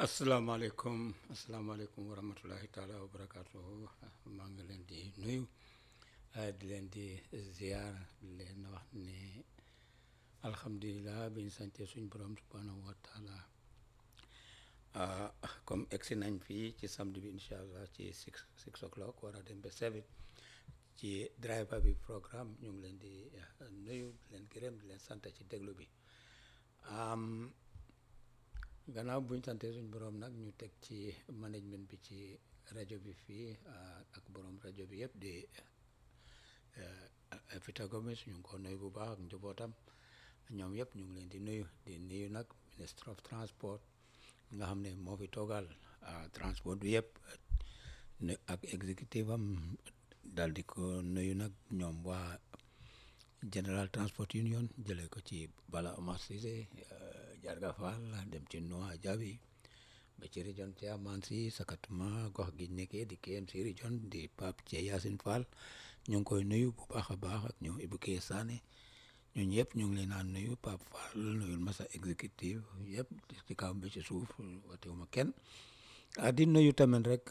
asalaamaaleykum asalaamaaleykum wa rahmatulahi taala wa barakaatuhu maa ngi leen di nuyu di leen di ziar di leen wax ne alhamdulilah bi ñu sante suñ borom subhanahu wa taala comme egsi nañ fii ci samedi bi incha allah ci six six o'clock war a dem ba seven ci driver bi programme ñu ngi leen di nuyu di leen gërëm di leen sant ci déglu bi gannaaw buñ sante suñ borom nag ñu teg ci management bi ci rajo bi fii ak borom rajo bi yëpp di Fita Gomes ñu ngi ko nuyu bu baax ak njabootam ñoom yëpp ñu ngi leen di nuyu di nuyu nag ministre of transport nga xam ne moo fi toogal transport bi yëpp ak exécutif am daal di ko nuyu nag ñoom waa General Transport Union jëlee ko ci Bala Omar Cissé Jarga Fall dem ci Noa Jabi ba ci région Thiaman si sakatuma gox gi nekkee di KMC région di Pape Thie Yacine Fall ñu ngi koy nuyu bu baax a baax ak ñoom Ibou Keye Sané ñun yëpp ñu ngi leen naan nuyu Pape Fall nuyul masa exécutif yëpp ci kaw ba ci suuf watewuma kenn ah di nuyu tamit rek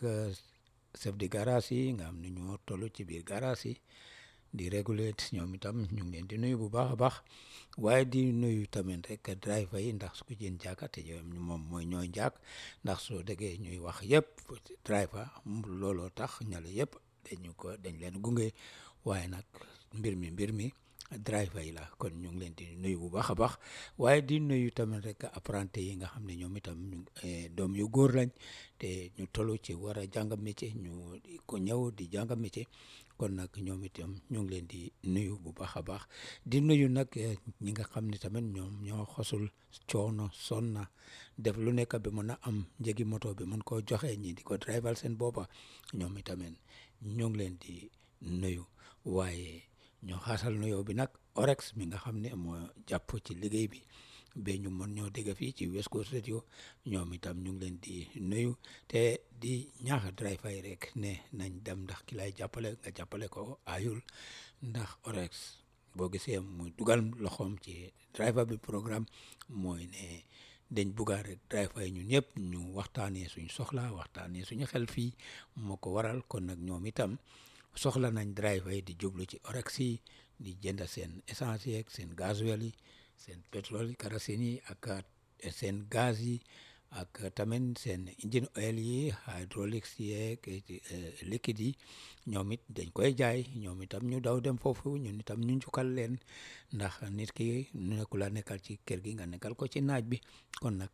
chef de garage yi nga xam ne ñoo toll ci biir garage yi di réguler ñoom itam ñu ngi leen di nuyu bu baax a baax waaye di nuyu tamit rek driver yi ndax su ko jën jàkka te moom mooy ñooy jàkk ndax soo déggee ñuy wax yëpp driver looloo tax ñale yëpp dañu ko dañ leen gunge waaye nag mbir mi mbir mi driver yi la kon ñu ngi leen di nuyu bu baax a baax waaye di nuyu tamit rek apprenti yi nga xam ne ñoom itam doom yu góor lañ te ñu tollu ci war a jàng métier ñu ko ñëw di jàng métier kon nag ñoom itam ñu ngi leen di nuyu bu baax a baax di nuyu nag ñi nga xam ne tamit ñoom ñoo xosul coono sonna def lu nekk bi mën a am njëgi moto bi mën koo joxe ñi di ko drival seen boppa ñoom itamit ñu ngi leen di nuyu waaye ñoo xaasal nuyoo bi nag orex mi nga xam ne moo jàpp ci liggéey bi ba ñu mën ñoo dégg fii ci West Coast Radio ñoom itam ñu ngi leen di nuyu te di ñaax driver yi rek ne nañ dem ndax ki lay jàppale nga jàppale ko ayul ndax orex boo gisee muy dugal loxoom ci driver bi programme mooy ne dañ bugga rek driver yi ñun ñëpp ñu waxtaanee suñ soxla waxtaanee suñu xel fii moo ko waral kon nag ñoom itam soxla nañ driver yi di jublu ci orex yi di jënd seen essence yeeg seen gasoil yi seen pétrole kerosène yi ak seen gaz yi ak tamit seen engine oil yi hydraulics yeeg liquide yi ñoom it dañ koy jaay ñoom itam ñu daw dem foofu ñun itam ñu njukkal leen ndax nit ki nekku la nekkal ci kër gi nga nekkal ko ci naaj bi kon nag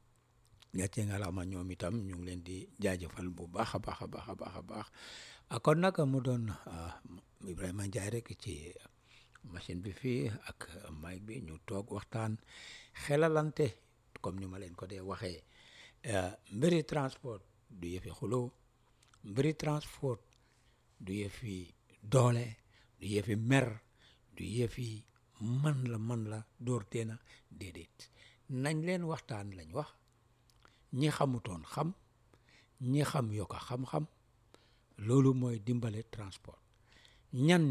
gàcce nga la ma ñoom itam ñu ngi leen di jaajëfal bu baax a baax a baax a baax a baax kon nag mu doon Ibrahima Ndiaye rek ci machine bi fii ak mic bi ñu toog waxtaan xelalante comme ni ma leen ko dee waxee mbiri transport du yëfi xuloo mbiri transport du yëfi doole du yëfi mer du yëfi man la man la door teena déedéet nañ leen waxtaan lañ wax ñi xamutoon xam ñi xam yokka xam-xam loolu mooy dimbale transport ñan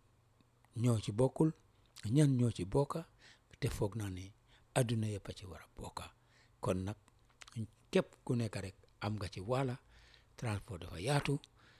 ñoo ci bokkul ñan ñoo ci bokka te foog naa ne adduna yëpp a ci war a bokka kon nag képp ku nekk rek am nga ci wàlla transport dafa yaatu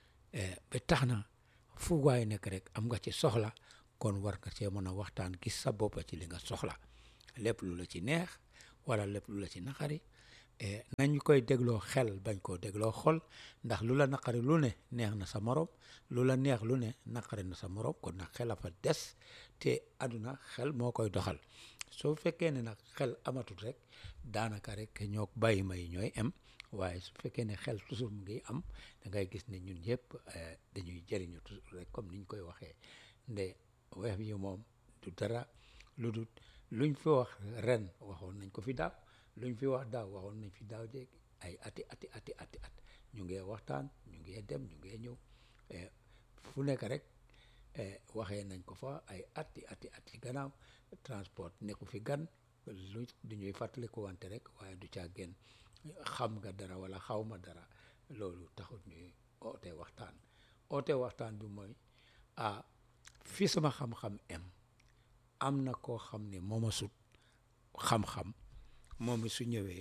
ba tax na fu waay nekk rek am nga ci soxla kon war nga cee mën a waxtaan gis sa boppa ci li nga soxla lépp lu la ci neex wala lépp lu la ci naqari nañ koy dégloo xel bañ koo dégloo xol ndax lu la naqari lu ne neex na sa morom lu la neex lu ne naqari na sa morom kon nag xel a fa des te àdduna xel moo koy doxal soo fekkee ne nag xel amatul rek daanaka rek ñoo bàyyi may ñooy am waaye su fekkee ne xel toujours mu ngi am da ngay gis ne ñun ñëpp dañuy jëriñu toujours rek comme niñ koy waxee nde weex yi moom du dara lu dul luñ fi wax ren waxoon nañ ko fi daaw luñ fi wax daaw waxoon nañ fi daaw jéeg ay ati ati ati ati at ñu ngi waxtaan ñu ngi dem ñu ngi ñëw fu nekk rek waxee nañ ko fa ay ati ati ati gannaaw transport nekku fi gan lu du ñuy fàttaliku wante rek waaye du caa génn xam nga dara wala xaw ma dara loolu taxut ñuy oote waxtaan oote waxtaan bi mooy ah fi sama xam-xam em am na koo xam ne mooma sut xam-xam moom su ñëwee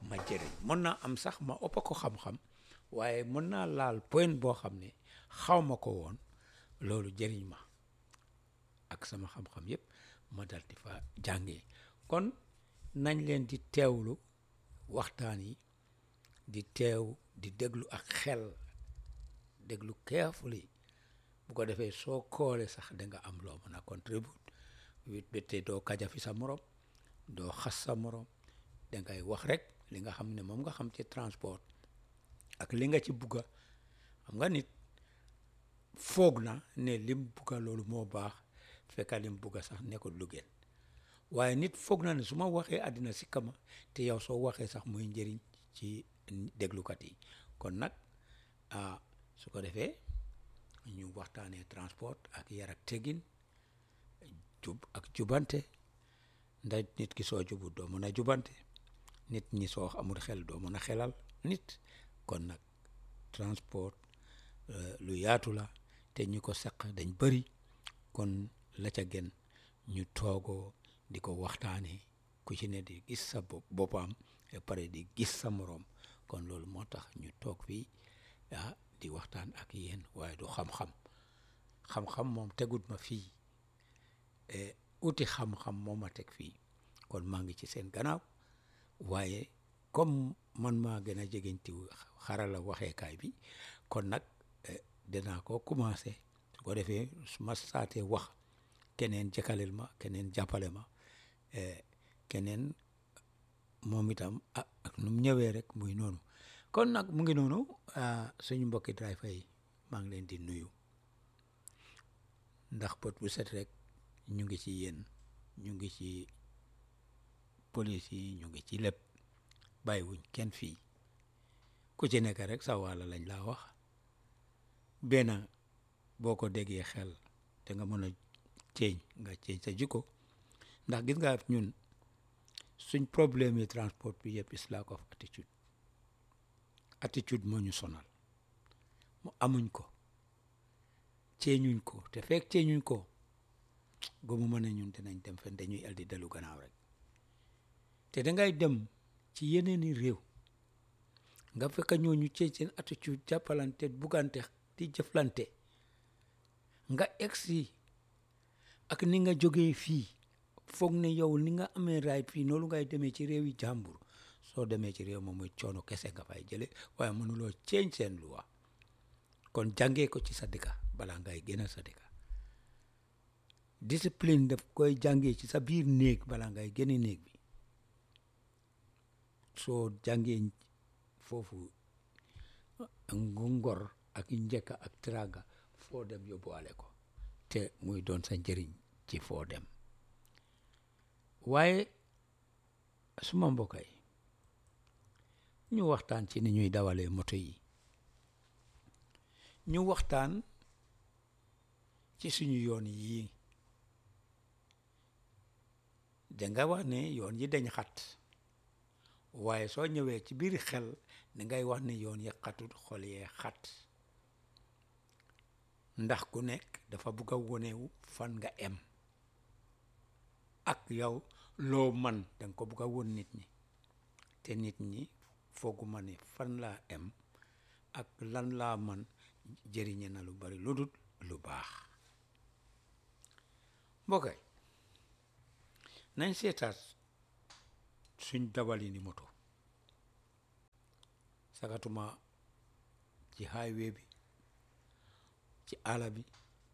ma jëriñ mën naa am sax ma ëpp ko xam-xam waaye mën naa laal point boo xam ne xaw ma ko woon loolu jëriñ ma ak sama xam-xam yépp ma dal di fa jàngee kon nañ leen di teewlu waxtaan yi di teew di déglu ak xel déglu carefully bu ko defee soo koole sax da nga am loo mën a contribute wit bette doo kaja fi sa morom doo xas sa morom dangay wax rek li nga xam ne moom nga xam ci transport ak li nga ci bugga xam nga nit foog na ne lim bugga loolu moo baax fekka lim bugga sax nekkul lu gën waaye nit foog na ne su ma waxee àddina si kama te yow soo waxee sax muy njëriñ ci déglukat yi kon nag ah su ko defee ñu waxtaanee transport ak yar ak teggin jub ak jubante ndax nit ki soo jubut doo mën a jubante nit ñi soo amul xel doo mën a xelal nit kon nag transport lu yaatu la te ñi ko seq dañ bëri kon la ca gën ñu toogoo di ko waxtaanee ku ci ne di gis sa boppam et pare di gis sa moroom kon loolu moo tax ñu toog fii ah di waxtaan ak yéen waaye du xam-xam xam-xam moom tegut ma fii uti xam-xam moo ma teg fii kon maa ngi ci seen gannaaw waaye comme man maa gën a jegeñti xarala waxeekaay bi kon nag dinaa ko commencé su ko defee su ma saatee wax keneen jëkkaleel ma keneen jàppale ma keneen moom itam ah ak nu mu ñëwee rek muy noonu kon nag mu ngi noonu suñu mbokki driver yi maa ngi leen di nuyu ndax bët bu set rek ñu ngi ci yéen ñu ngi ci police yi ñu ngi ci lépp bàyyiwuñ kenn fii ku ci nekk rek sa wàlla lañ laa wax benn boo ko déggee xel te nga mën a ceeñ nga ceeñ sa jikko ndax gis nga ñun suñ problème yi transport bi yëpp is lack of attitude attitude moo ñu sonal mu amuñ ko ceeñuñ ko te fekk ceeñuñ ko gomu ma ne ñun dinañ dem fen dañuy el di dellu gannaaw rek te dangay dem ci yeneeni réew nga fekk ñooñu ceeñ seen attitude jàppalante buggante di jëflante nga egsi ak ni nga jógee fii foog ne yow ni nga amee right fii noonu ngay demee ci réew yi jàmbur soo demee ci réew moom muy coono kese nga fay jële waaye mënuloo ceeñ seen luwa kon jàngee ko ci sa dëkka balaa ngay génn sa dëkka discipline daf koy jàngee ci sa biir néeg balaa ngay génne néeg bi soo jàngee foofu ngor ak njëkka ak teraanga foo dem yóbbuwaale ko te muy doon sa njëriñ ci foo dem waaye suma mbokk yi ñu waxtaan ci ni ñuy dawalee moto yi ñu waxtaan ci suñu yoon yi danga wax ne yoon yi dañ xat waaye soo ñëwee ci biir xel dangay wax ne yoon yi xatut xol yee xat ndax ku nekk dafa bugg a wonewu fan nga em ak yow loo man danga ko bugg a won nit ñi te nit ñi fooguma ne fan laa em ak lan laa man jëriñe na lu bari lu dul lu baax mbokkay nañ seetaat suñ dawali ni moto sakatuma ci highway bi ci àll bi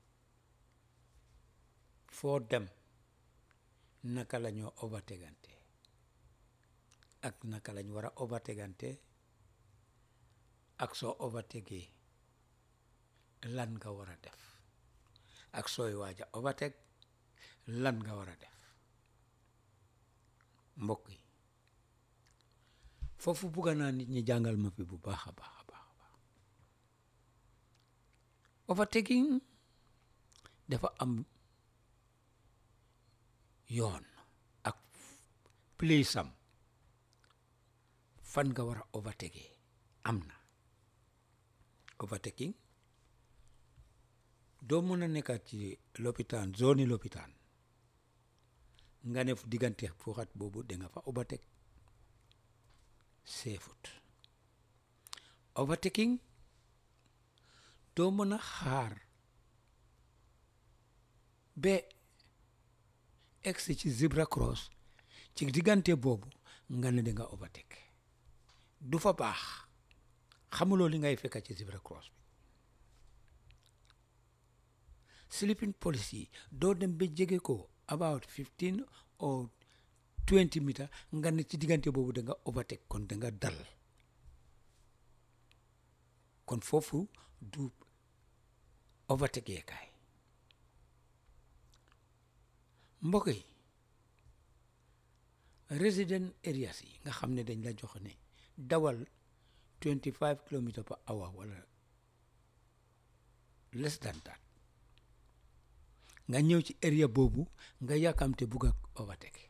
foo dem naka la ñoo overtegante ak naka lañ war a overtegante ak soo overtegee lan nga war a def ak sooy waaja overteg lan nga war a def mbokk yi foofu bugga naa nit ñi jàngal ma fi bu baax a baax a baax a baax overtaking dafa am yoon ak place am fan nga war a overtake am na overtaking doo mën a nekkaat ci lopitaan zone lopitaan nga ne fu diggante fuuxat boobu da nga fa overtake seefut overtaking doo mën a xaar ba egsi ci zebra cross ci diggante boobu nga ne da nga overtake du fa baax xamuloo li ngay fekka ci zebra cross bi sleeping police yi doo dem ba jege ko about fifteen or twenty meter nga ne ci diggante boobu da nga overtake kon da nga dal kon foofu du overtake yeekaay mbokk yi resident areas yi nga xam ne dañ la jox ne dawal 25 kilomètres per hour wala less than that nga ñëw ci area boobu nga yàkkamte bugg a overtake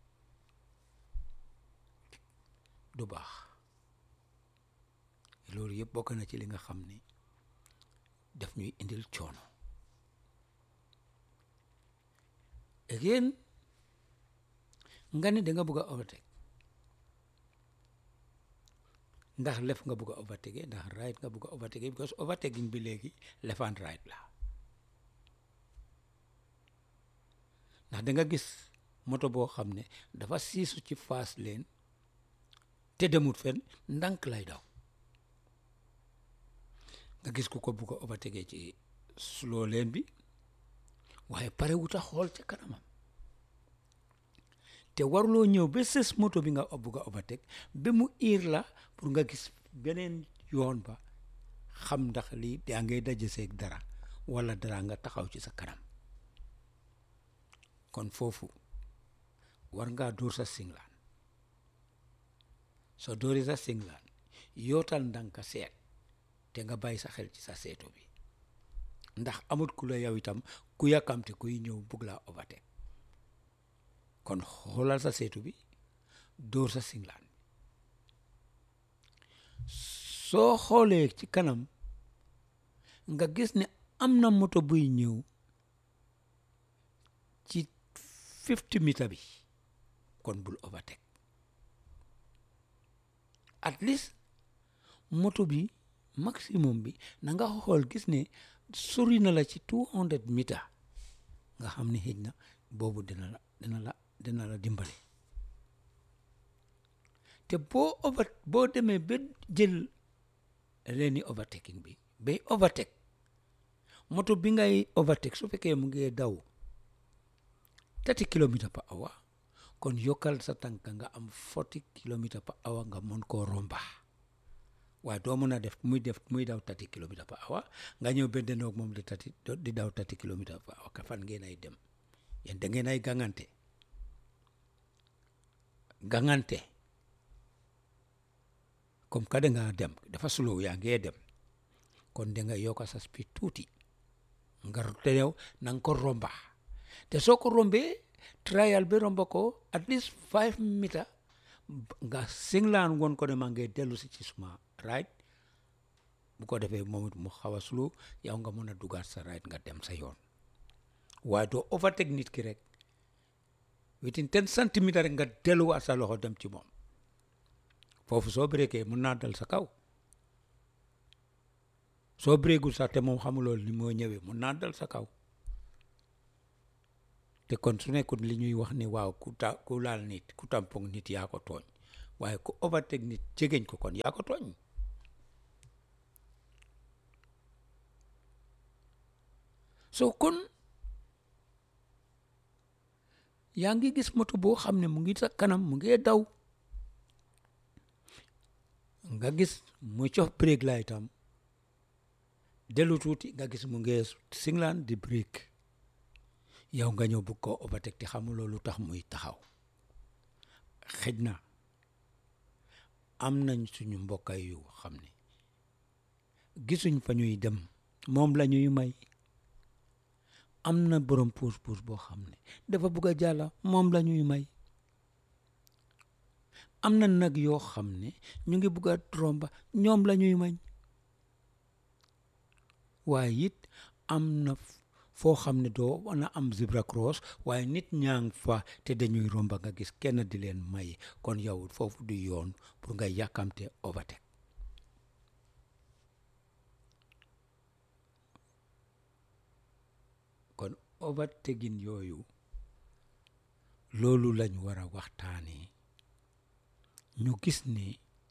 du baax loolu yëpp bokk na ci li nga xam ne daf ñuy indil coono again nga ne da nga bugg a overtake ndax lef nga bugg a overtake ndax right nga bugg a overtake because overtaking bi léegi left and right la ndax da nga gis moto boo xam ne dafa siisu ci fast lane te demut fen ndànk lay daw nga gis ku ko bugg a overtake ci slow lane bi waaye pare wuta xool ca kanamam te waruloo ñëw ba sës moto bi nga bugg a overtake ba mu iir la pour nga gis beneen yoon ba xam ndax lii yaa ngay daje seeg dara wala dara nga taxaw ci sa kanam kon foofu war ngaa dóor sa singlaan soo dóori sa singlaan yootal ndànka seet te nga bàyyi sa xel ci sa seeto bi ndax amut ku la yow itam ku yàkkamte kuy ñëw bugg laa overtake kon xoolal sa seetu bi dóor sa singlaan soo xoolee ci kanam nga gis ne am na moto buy ñëw ci fifty meter bi kon bul overtake at least moto bi maximum bi na nga xool gis ne sori na la ci two hundred meter nga xam ne xëj na boobu dina la dina la dina la dimbale te boo over boo demee ba jël leeni overtaking bi bay overtake moto bi ngay overtake su fekkee mu ngi daw thirty kilomètres par hour kon yokkal sa tànk nga am forty kilomètres par hour nga mën koo romba waaye doo mën a def muy def muy daw thirty kilomètres par hour nga ñëw ba denoog moom di thirty di daw thirty kilomètres par hour ka fan ngeen ay dem yéen da ngeen ay gangante gangante comme ka da nga dem dafa slow yaa ngee dem kon da nga yokka sa speed tuuti nga te yow na nga ko romba te soo ko rombee trial bi romba ko at least five meter nga singlaan woon ko ne maa ngi dellu si ci suma right bu ko defee moom it mu xaw a slow yow nga mën a dugaat sa right nga dem sa yoon waaye doo overtake nit ki rek within ten centimètres rek nga delluwaat sa loxo dem ci moom foofu soo breakee mun naa dal sa kaw soo breakul sax te moom xamuloo ni moo ñëwee mun naa dal sa kaw te kon su nekkul li ñuy wax ni waaw ku ta ku laal nit ku tampong nit yaa ko tooñ waaye ku overtake nit jegeñ ko kon yaa ko tooñ soo kon yaa ngi gis moto boo xam ne mu ngi sa kanam mu ngi daw nga gis mu cof break la itam dellu tuuti nga gis mu ngi singlaan di break yow nga ñëw bëgg koo overtake te xamuloo lu tax muy taxaw xëj na am nañ suñu mbokka yu xam ne gisuñ fa ñuy dem moom la ñuy may am na borom puus puus boo xam ne dafa bugg a jàlla moom la ñuy may am na nag yoo xam ne ñu ngi bugg a tromba ñoom la ñuy may waaye it am na foo xam ne doo mën a am zebra cross waaye nit ñaa ngi fa te dañuy romba nga gis kenn di leen may kon yow foofu du yoon pour nga yàkkamte overtake kon overtaking yooyu loolu lañ war a waxtaanee ñu gis ni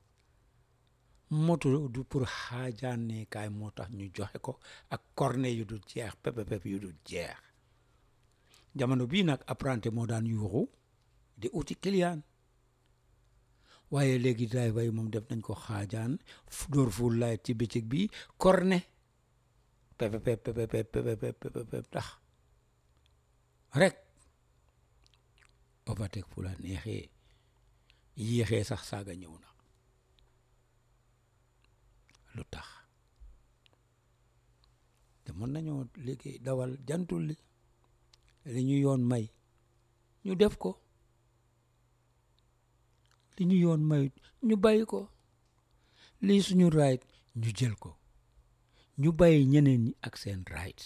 moto du pour xaajaanekaay moo tax ñu joxe ko ak corne yu dul jeex pepe pepe yu dul jeex jamono bii nag apprenti moo daan yuuxu di uti client waaye léegi driver yi moom def nañ ko xaajaan dóor full light ci bëccëg bi corne pepe pepe pepe pepe pepe tax rek overtake fu la neexee yéexee sax saaga ñëw na lu tax te mën nañoo liggéey dawal jantul li li ñu yoon may ñu def ko li ñu yoon may ñu bàyyi ko lii suñu right ñu jël ko ñu bàyyi ñeneen ñi ak seen rights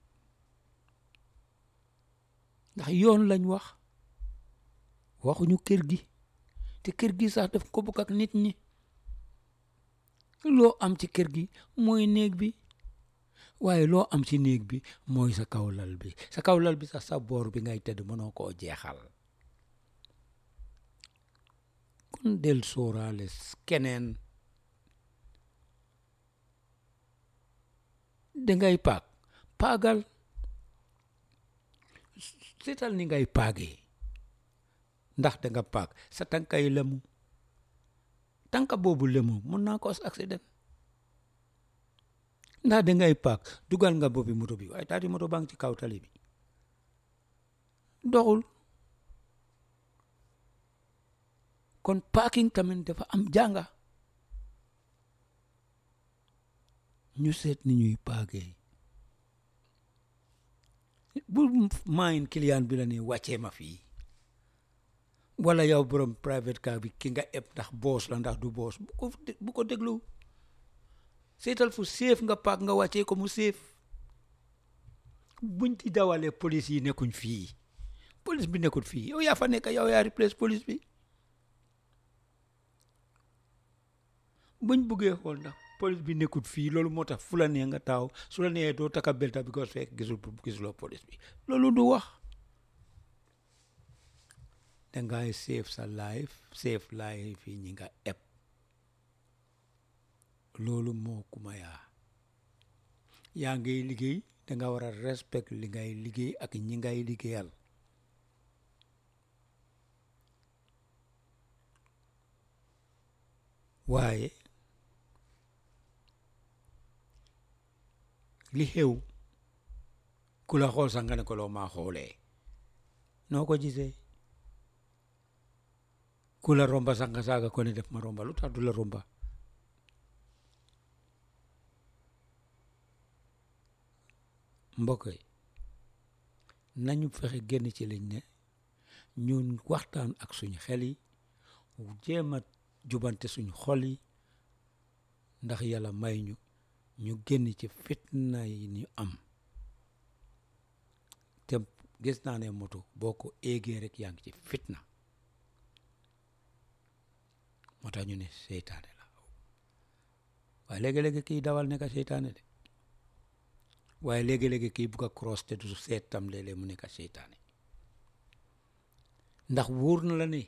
ndax yoon lañ wax waxuñu kër gi te kër gi sax daf ko bokk ak nit ñi loo am ci kër gi mooy néeg bi waaye loo am ci néeg bi mooy sa kaw lal bi sa kaw lal bi sax sa boor bi ngay tëdd mënoo koo jeexal kon del sóoraale keneen dangay paag paagal seetal ni ngay paagee ndax danga paag sa tànkay lemu tànka boobu lemu mën naa cause accident ndax dangay paak dugal nga boppi moto bi waaye taati moto baa ngi ci kaw tali bi doxul kon parking tamit dafa am jànga ñu seet ni ñuy paagee bu maayin client bi la ne wàccee ma fii wala yow borom private car bi ki nga eb ndax boos la ndax du boos bu ko bu ko déglu seetal fu séef nga paak nga wàccee ko mu séef buñ ci dawalee police yi nekkuñ fii police bi nekkul fii yow yaa fa nekk yow yaa replace police bi buñ buggee xool ndax police bi nekkul fii loolu moo tax fu la nee nga taaw su la nee doo taka belta because fekk gisul gisuloo police bi loolu du wax dangay save sa life save life yi ñi nga eb loolu moo kuma yaa yaa ngay liggéey danga war a respect li ngay liggéey ak ñi ngay liggéeyal waaye li xew ku la xool sax nga ne ko loo maa xoolee noo ko gisee ku la romba sax nga saaga ko ne def ma romba lu tax du la romba mbokk yi nañu fexe génn ci liñ ne ñun waxtaan ak suñu xel yi jéem a jubante suñu xol yi ndax yàlla may ñu ñu génn ci fitna yi ñu am te gis naa ne moto boo ko éegee rek yaa ngi ci fitna moo tax ñu ne seytaane la waaye léegi-léegi kii dawal nekk seytaane de waaye léegi-léegi kii bugg a cross te du seet tam léeg-léeg mu nekk seytaane ndax wóor na la ne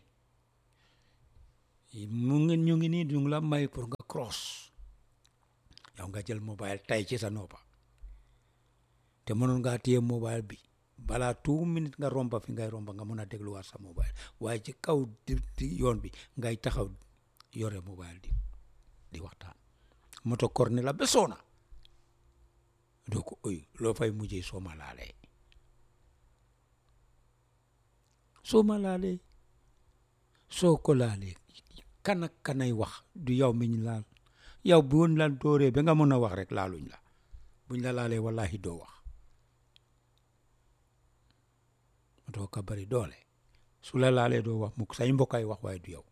mu ngi ñu ngi nii ñu ngi la may pour nga cross yow nga jël mobile tay ci sa noppa te mënoon ngaa téye mobile bi balaa two minutes nga romba fi ngay romba nga mën a dégluwaat sa mobile waaye ci kaw di yoon bi ngay taxaw yore mobile di di waxtaan moto korne la besoona doo ko oy loo fay mujjee soo ma laalee soo ma laalee soo ko laalee kan ak kanay wax du yow mi ñu laal yow bu woon la dooree ba nga mën a wax rek laaluñ la buñ la laalee wallahi doo wax moto ka bari doole su la laalee doo wax mukk say mbokkay wax waaye du yow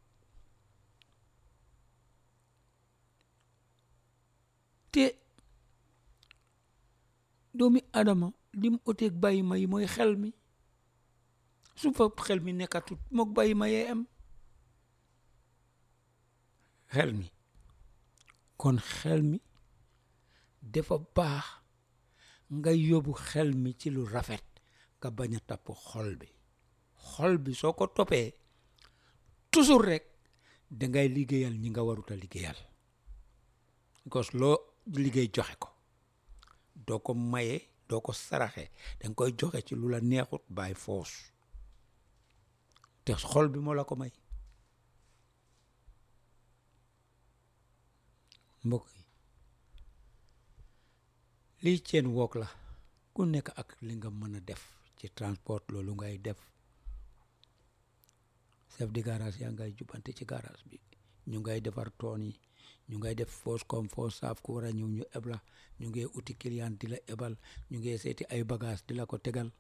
te doomi adama lim uteeg bàyyi ma yi mooy xel mi su fa xel mi nekkatut mook bàyyi ma yee am xel mi kon xel mi dafa baax nga yóbbu xel mi ci lu rafet nga bañ a tapp xol bi xol bi soo ko toppee toujours rek dangay liggéeyal ñi nga warut a liggéeyal because loo liggéey joxe ko doo ko maye doo ko saraxe danga koy joxe ci lu la neexut by force te xol bi moo la ko may mbokk yi lii ceen wook la ku nekk ak li nga mën a def ci transport loolu ngay def chef de garage yaa ngay jubante ci garage bi ñu ngay defar toon yi ñu ngay def foos comme foos saaf ku war a ñëw ñu ebla ñu ngay uti client di la ebal ñu ngay seeti ay bagage di la ko tegal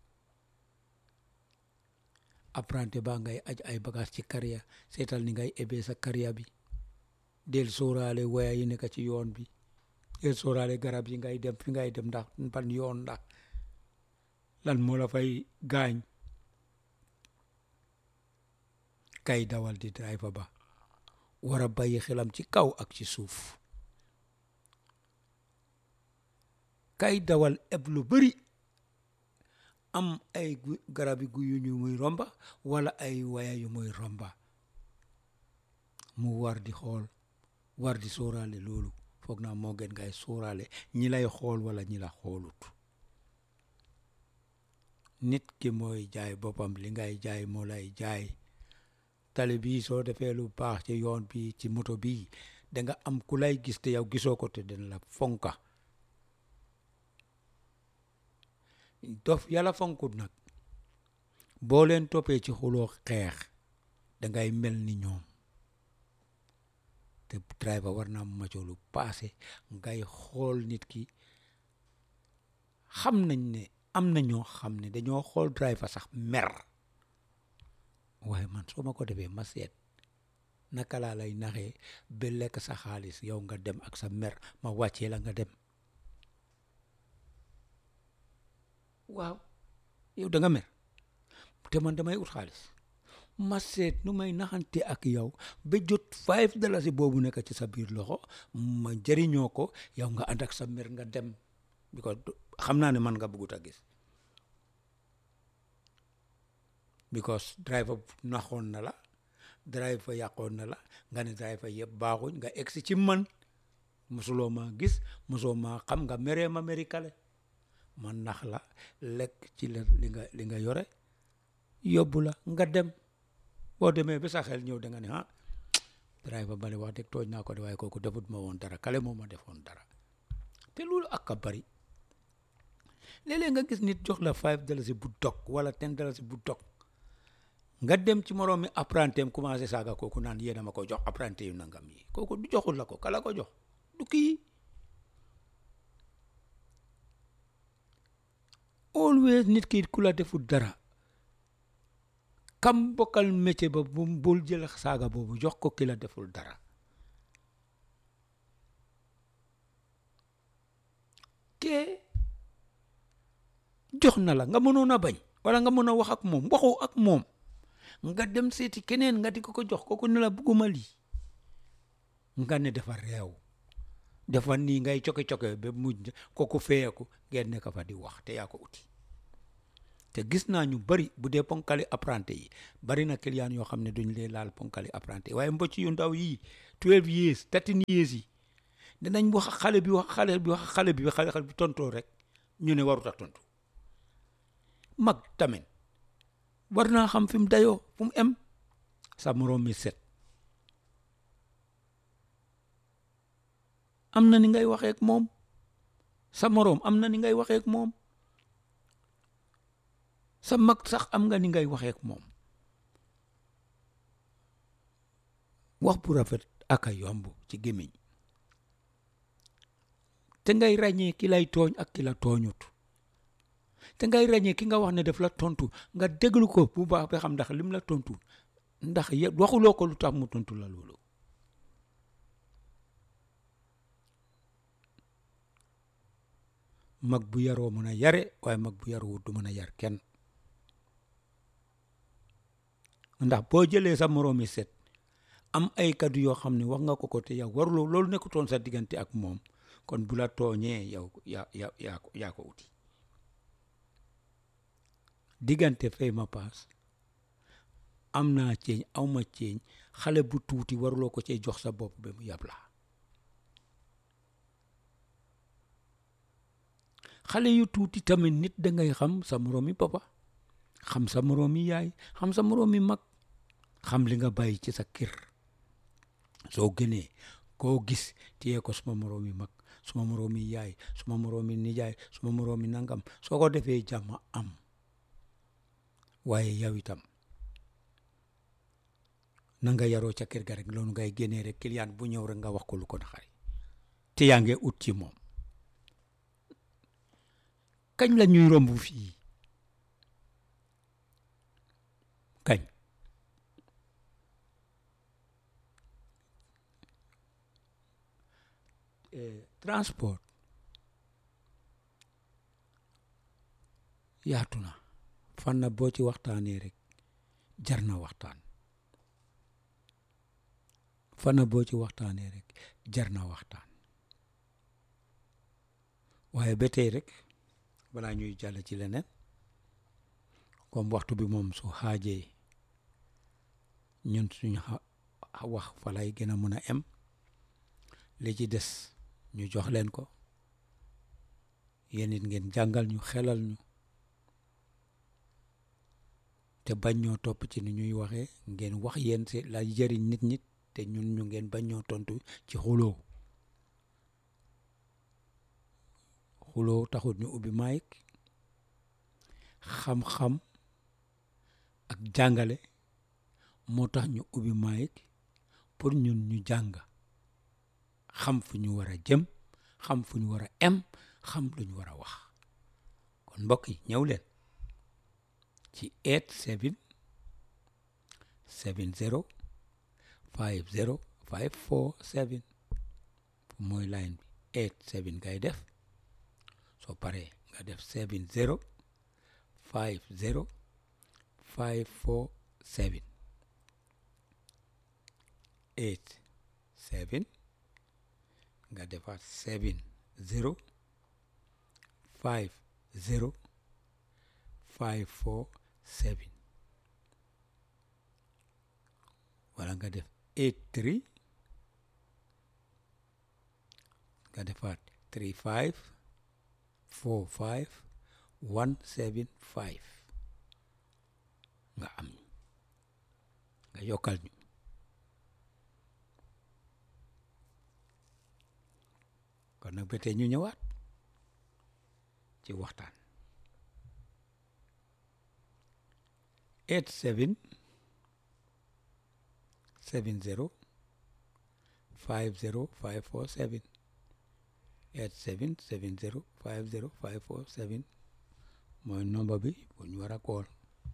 apprenti baa ngay aj ay bagage ci carrière seetal ni ngay ebee sa carrière bi del sóoraale waya yi nekk ci yoon bi del sóoraale garab yi ngay dem fi ngay dem ndax ban yoon ndax lan moo la fay gaañ kay dawal di driver ba war a bàyyi xelam ci kaw ak ci suuf kay dawal eb lu bari am ay garabi gu yu ñu muy romba wala ay waya yu muy romba mu war di xool war di sóoraale loolu foog naa moo gën ngay sóoraale ñi lay xool wala ñi la xoolut nit ki mooy jaay boppam li ngay jaay moo lay jaay tali bii soo defee lu baax ci yoon bi ci moto bii danga am ku lay gis te yow gisoo ko te dina la fonka dof yàlla fonkut nag boo leen toppee ci xuloo xeex dangay mel ni ñoom te driver war naa macoo lu paase ngay xool nit ki xam nañ ne am na ñoo xam ne dañoo xool driver sax mer waaye man soo ma ko defee ma seet naka laa lay naxee ba lekk sa xaalis yow nga dem ak sa mer ma wàccee la nga dem waaw yow da nga mer te man damay ut xaalis ma seet nu may naxante ak yow ba jot five dalasi boobu nekk ci sa biir loxo ma jëriñoo ko yow nga ànd ak sa mer nga dem because xam naa ne man nga bëggut a gis because driver naxoon na la driver yàqoon na la nga ne driver yëpp baaxuñ nga egsi ci man mosuloo maa gis mosoo maa xam nga meree ma meri kale man nax la lekk ci la li nga li nga yore yóbbu la nga dem boo demee ba sa xel ñëw da nga ne ah driver bale wax dëgg tooñ naa ko de waaye kooku defut ma woon dara kale moo ma defoon dara te loolu ak a bari léeg-léeg nga gis nit jox la five dalasi bu dog wala ten dalasi bu dog nga dem ci moroom mi apprenti am commencé saaga kooku naan yéena ma ko jox apprenti yu nangam yi kooku du joxul la ko kala ko jox du kii always nit ki ku la deful dara kam bokkal métier ba bu bul jël saaga boobu jox ko ki la deful dara kee jox na la nga mënoon a bañ wala nga mën a wax ak moom waxoo ak moom nga dem seeti keneen nga di ko ko jox kooku ne la bugguma lii nga ne dafa réew dafa nii ngay coke-coke ba mujj kooku feyeku ngeen nekk fa di wax te yaa ko uti te gis naa ñu bari bu dee ponkali apprenti yi bari na client yoo xam ne duñ lee laal ponkali apprenti waaye mbocc yu ndaw yii twelve years thirteen years yi dinañ wax xale bi wax xale bi wax xale bi xale bi tontoo rek ñu ne warut a tontu mag tamit war naa xam fi mu dayoo fu mu em sa moroom mi set am na ni ngay waxee ak moom sa moroom am na ni ngay waxee ak moom sa mag sax am nga ni ngay waxee ak moom wax bu rafet ak a yomb ci gémmiñ te ngay ràññee ki lay tooñ ak ki la tooñut te ngay ràññee ki nga wax ne daf la tontu nga déglu ko bu baax ba xam ndax lim la tontu ndax ye- waxuloo ko lu tax mu tontu la loolu mag bu yaroo mën a yare waaye mag bu yaruwut du mën a yar kenn ndax boo jëlee sa moroomi set am ay kaddu yoo xam ne wax nga ko ko te yow waruloo loolu nekkutoon sa diggante ak moom kon bu la tooñee yow yaa yaa yaa ko yaa ko uti diggante fay ma paas am naa ceeñ aw ma ceeñ xale bu tuuti waruloo ko cee jox sa bopp ba mu yab la xale yu tuuti tamit nit dangay xam sa moroomi papa xam sa moroomi yaay xam sa moroomi mag xam li nga bàyyi ci sa kër soo gënee koo gis téye ko suma moroomi mag suma moroomi yaay suma moroomi nijaay suma moroomi nangam soo ko defee jàmm am waaye yow itam na nga yaroo ca kër ga rek loolu ngay génnee rek client bu ñëw rek nga wax ko lu ko naxari te yaa ngi ut ci moom kañ la ñuy romb fii kañ transport yaatu na fan na boo ci waxtaanee rek jar na waxtaan fan na boo ci waxtaanee rek jar na waxtaan waaye ba tey rek balaa ñuy jàll ci leneen comme waxtu bi moom su xaajee ñun suñu wax fa lay gën a mën a em li ci des ñu jox leen ko yéen it ngeen jàngal ñu xelal ñu te bañ ñoo topp ci ni ñuy waxee ngeen wax yéen si la jëriñ nit ñi te ñun ñu ngeen bañ ñoo tontu ci xuloo xuloo taxut ñu ubbi maayik xam-xam ak jàngale moo tax ñu ubbi maayik pour ñun ñu jàng xam fu ñu war a jëm xam fu ñu war a em xam lu ñu war a wax kon mbokk yi ñëw leen ci eight seven seven zero five zero five four seven mooy line bi eight seven ngay def soo paree nga def seven zero five zero five four seven eight seven nga defaat seven zero five zero five four seven wala nga def eight three nga defaat three five four five one seven five nga am nga yokkal ñu kon nag ba tey ñu ñëwaat ci waxtaan eight seven seven zero five zero five four seven eight seven seven zero five zero five four seven mooy nomba bi bu ñu war a kool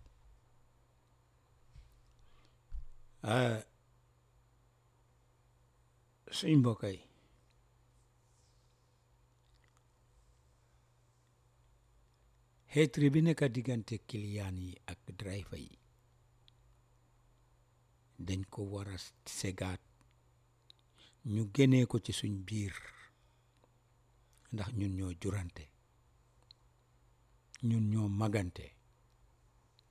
suñ mbokk yi xeetri bi nekk diggante kiliyaan yi ak driver yi dañ ko war a segaat ñu génnee ko ci suñ biir ndax ñun ñoo jurante ñun ñoo magante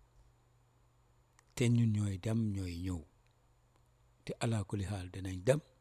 te ñun ñooy dem ñooy ñëw te alaa kulli xaal dinañ dem